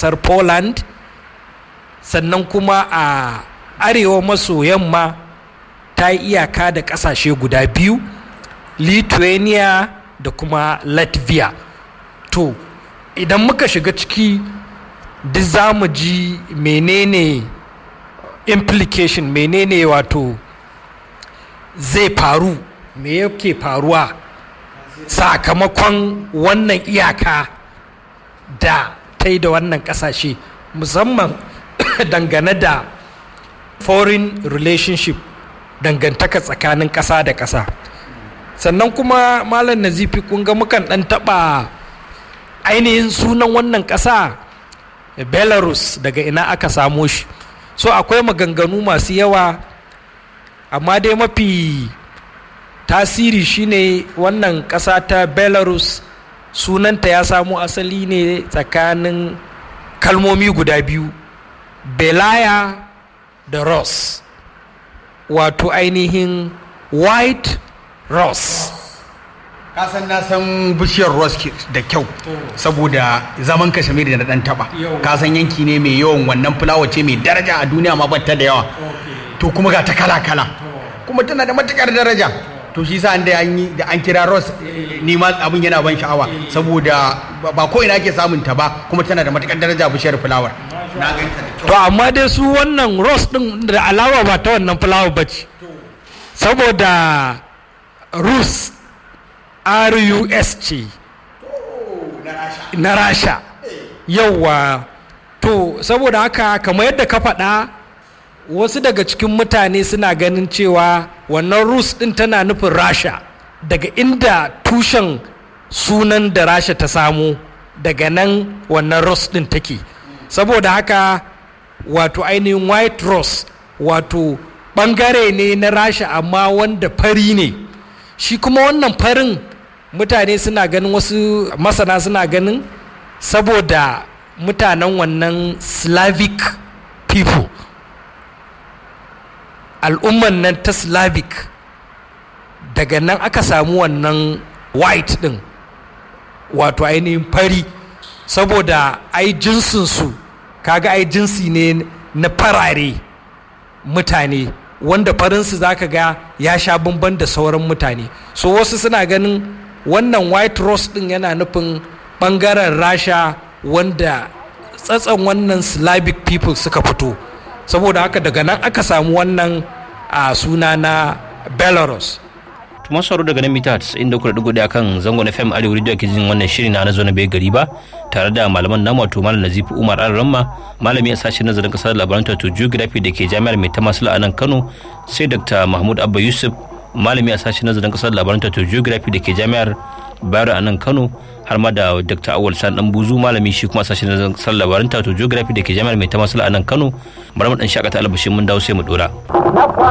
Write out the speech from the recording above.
ƙasar poland sannan kuma a arewa maso yamma ta yi iyaka da ƙasashe guda biyu lithuania da kuma latvia to idan muka shiga ciki duk za mu ji menene implication menene wato zai faru me yake faruwa sakamakon wannan iyaka da ta yi da wannan kasashe musamman dangane da foreign relationship dangantaka tsakanin ƙasa da ƙasa sannan kuma malam nazifi kun ga mukan ɗan taɓa ainihin sunan wannan ƙasa belarus daga ina aka samo shi so akwai maganganu masu yawa amma dai mafi tasiri shine wannan ƙasa ta belarus sunanta ya samo asali ne tsakanin kalmomi guda biyu belaya da ross wato ainihin white ross kasan na san bishiyar ross da kyau saboda zaman kashmir da na dan taba kasan yanki ne mai yawan wannan fulawa ce mai daraja a duniya ma batta da yawa to kuma ga ta kala kala kuma tana da matukar daraja to shi sa da an yi da an kira ross ni ma abin yana ban sha'awa saboda ba ko ina ake samun ta ba kuma tana da matukar daraja bishiyar fulawar na ganta da kyau to amma dai su wannan ross din da alawa ba ta wannan fulawa ba ce saboda rus rus ce na rasha yauwa to saboda haka kamar yadda ka faɗa wasu daga cikin mutane suna ganin cewa wannan rus ɗin tana nufin rasha daga inda tushen sunan da rasha ta samu daga nan wannan rus ɗin take saboda haka wato ainihin white rose wato ɓangare ne na rasha amma wanda fari ne shi kuma wannan farin mutane suna ganin wasu masana suna ganin saboda mutanen wannan slavic people al'umman nan ta slavic daga nan aka samu wannan white din wato ainihin fari saboda ai jinsinsu kaga ai jinsi ne na farare mutane wanda farinsu za ka ga ya sha bamban da sauran mutane so wasu suna ganin wannan white rose din yana nufin bangaren rasha wanda tsatson wannan slavic people suka fito saboda haka daga nan aka samu wannan a suna na belarus tuma sauro daga nan mita 94.1 kan zangon fm arewa radio ake jin wannan shiri na na zo na bai gari ba tare da malaman namu wato malam nazifi umar ramma malami a sashen nazarin kasar labaran wato geography da ke jami'ar mai tamasila a nan kano sai dr mahmud abba yusuf malami a sashen nazarin kasar labaran wato geography da ke jami'ar bayero a nan kano har ma da dr awal san dan buzu malami shi kuma sashen nazarin kasar labaran wato geography da ke jami'ar mai tamasila a nan kano bari mu dan shakata albashin mun dawo sai mu dora